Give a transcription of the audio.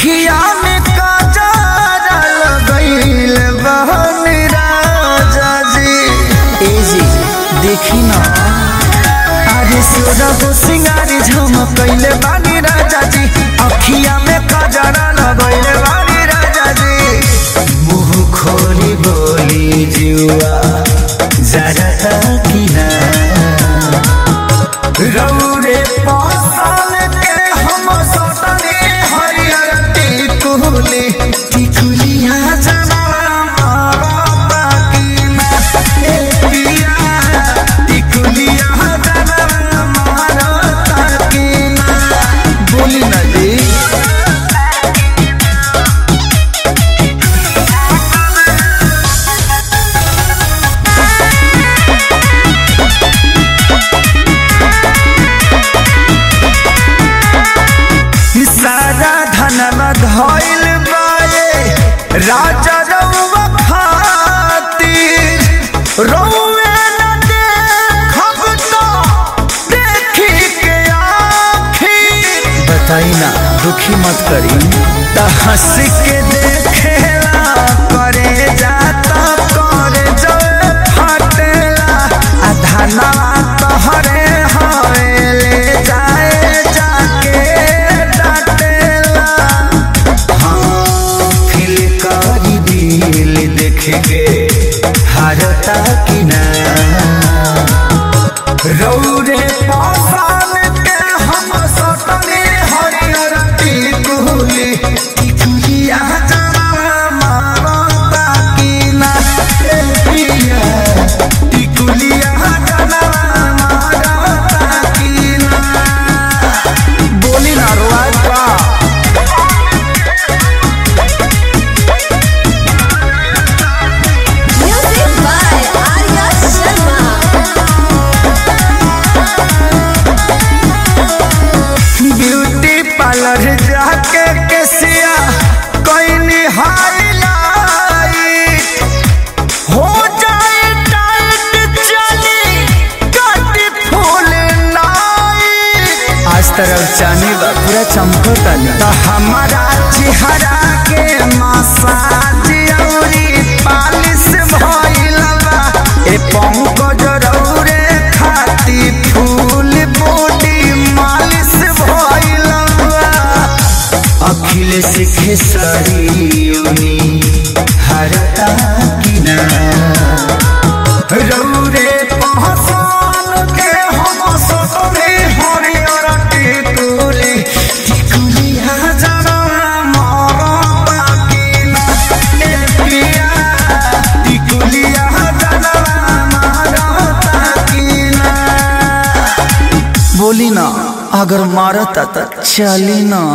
अखिया में काजरा लगैल बहन राजा जी ए जी देखी ना अरे सोरब सिंगारी झमकैले बानी राजा जी अखिया में काजरा लगैले बानी राजा जी मुंह खोली बोली जुआ जरा की ना रौरे पासाल के हम सटने हरियर टिकुली टिकुलिया जमा मारता की ना ए पिया टिकुलिया जमा मारता की ना बोली ना जी सारा धनवा धइल बाए राजा रउवा खातिर रउवे न देखब तो देखी के आखिर बताई ना दुखी मत करी त हंस के देखेला करे जाता करे जल फटेला आ धनवा तोहरे हवेले जाए जाके डाटेला फिल करी दिल देख के हारता कि ना रौरे पासान के हम सटने हरियर टिकुली टिकुलिया जरा मारता कि ना ए पिया टिकुलिया जरा मारता कि ना बोली ना रोआज बा Music by Arya Sharma. Beauty parlour जाके केसिया कोई हाईलाइट हो जाए टाइट चली काटी फूल नाइट आज तरफ चानी बा पूरा चमकता तो हमारा चेहरा के मसाज औरी पालिश भइल बा ए पंकज रौरे खाती फूल बॉडी मालिश भइल बा अखिलेश खेसरियोनी हरता कि ना रौरे पहचान के हम सतरे हरियर टिकुली टिकुलिया जरा मारता कि ना ए पिया टिकुलिया जरा मारता कि ना बोली ना अगर मारता त चली ना